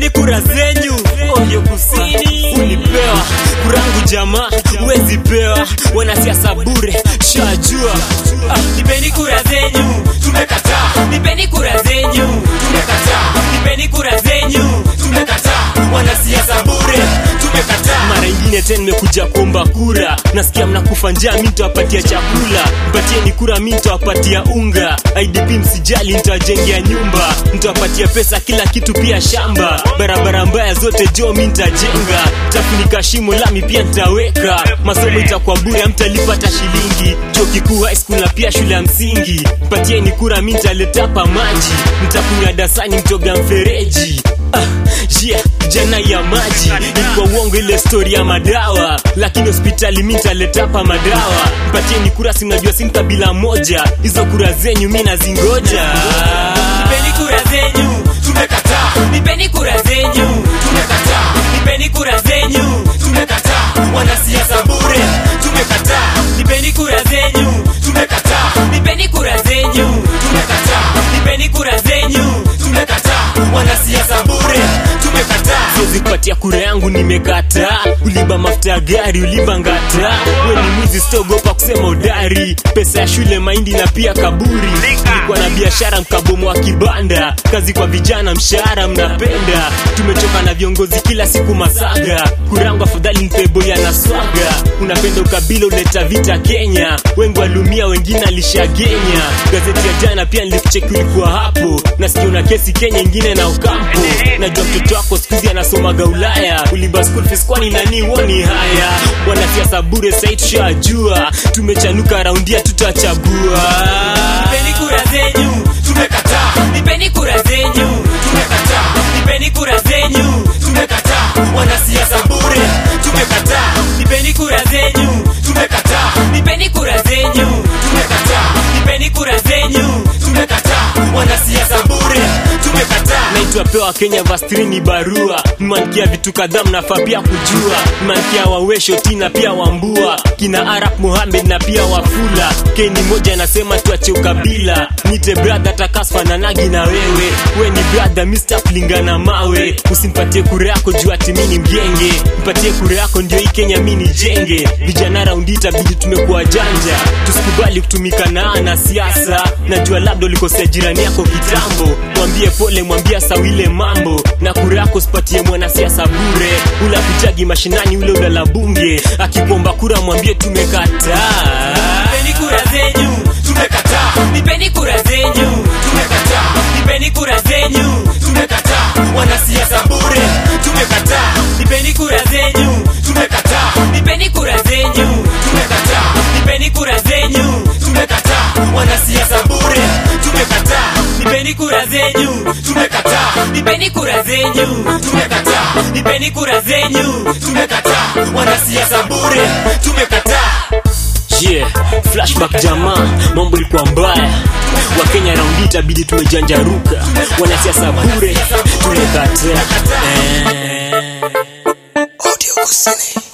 nipeni kura zenyu Oyo kusini ulipewa kurangu jamaa uwezi pewa wanasiasa bure shajua ah, nipeni kura zenyu tumekataa nipeni kura zenyu tumekataa nipeni kura zenyu tumekataa wanasiasa bure tumekataa mara ingine tena nimekuja kuomba kura nasikia mnakufa njaa mi nitawapatia chakula mpatieni kura mi nitawapatia unga idp msijali nitawajengea nyumba nitawapatia pesa kila kitu pia shamba barabara mbaya zote jo mi nitajenga tafunika shimo lami pia nitaweka masomo itakuwa bure mtalipata shilingi chuo kikuu high school na pia shule ya msingi mpatieni kura mi nitaletapa maji nitakunywa dasani mtoga mfereji ah, yeah, jana ya maji ilikuwa uongo ile stori ya madawa lakini hospitali mi nitaletapa madawa mpatieni kura sinajua si kabila moja hizo kura zenyu mi nazingoja nipeni kura zenyu tumekataa nipeni kura zenyu tumekataa nipeni kura zenyu tumekataa wanasiasa bure tumekataa nipeni kura zenyu tumekataa nipeni kura zenyu tumekataa nipeni kura zenyu tumekataa wanasiasa bure tumekataa siwezi kupatia kura yangu nimekataa uliba mafuta ya gari uliba ngata we ni mwizi sitogopa kusema udari pesa ya shule mahindi na pia kaburi ilikuwa na biashara mkabomo wa kibanda kazi kwa vijana mshahara mnapenda tumechoka na viongozi kila siku masaga kura yangu afadhali mpeboya na swaga unapenda ukabila uleta vita kenya wengi walumia wengine alishagenya gazeti ya jana pia nilikucheki ulikuwa hapo nasikia una kesi kenya ingine na ukampo najua mtoto wako skuzi anasomaga ulaya uliba school fees kwani nani woni haya wanasiasa bure sai tushajua tumechanuka raundia tutachagua nipeni kura zenyu tumekataa nipeni kura zenyu tumekataa nipeni kura zenyu tumekataa wanasiasa bure tumekataa nipeni kura zenyu tumekataa nipeni kura zenyu tumekataa nipeni kura zenyu tumekataa wanasiasa bure tumekataa naitwa pewa kenya vastrini barua mmankia vitu kadhaa mnafaa pia kujua mmankia wawesho tina pia wambua kina arab muhamed na pia wafula keni moja anasema tuache ukabila nite bradha takasfananagi na wewe we ni bradha mr kulingana mawe usimpatie kura yako juu ati mi ni mgenge mpatie kura yako ndio hii kenya mi ni jenge vijana raundi itabidi tumekuwa janja tusikubali kutumika na ana siasa najua labda ulikosea jirani yako kitambo mwambie pole mwambie sawile mambo na kura yako sipatie mwanasiasa bure ula kujagi mashinani ule ulala bunge akikuomba kura mwambie tumekataa nipeni kura zenyu tumekataa nipeni kura zenyu tumekataa nipeni kura zenyu tumekataa wanasiasa bure tumekataa nipeni kura zenyu tumekataa nipeni kura zenyu tumekataa nipeni kura zenyu tumekataa wanasiasa bure tumekataa nipeni kura zenyu tumekataa nipeni kura zenyu tumekataa nipeni kura zenyu tumekataa wanasiasa bure tumekataa yeah, flashback jamaa mambo ilikuwa mbaya wakenya raundi itabidi tumejanjaruka wanasiasa bure tumekataa eh. Audio Kusini.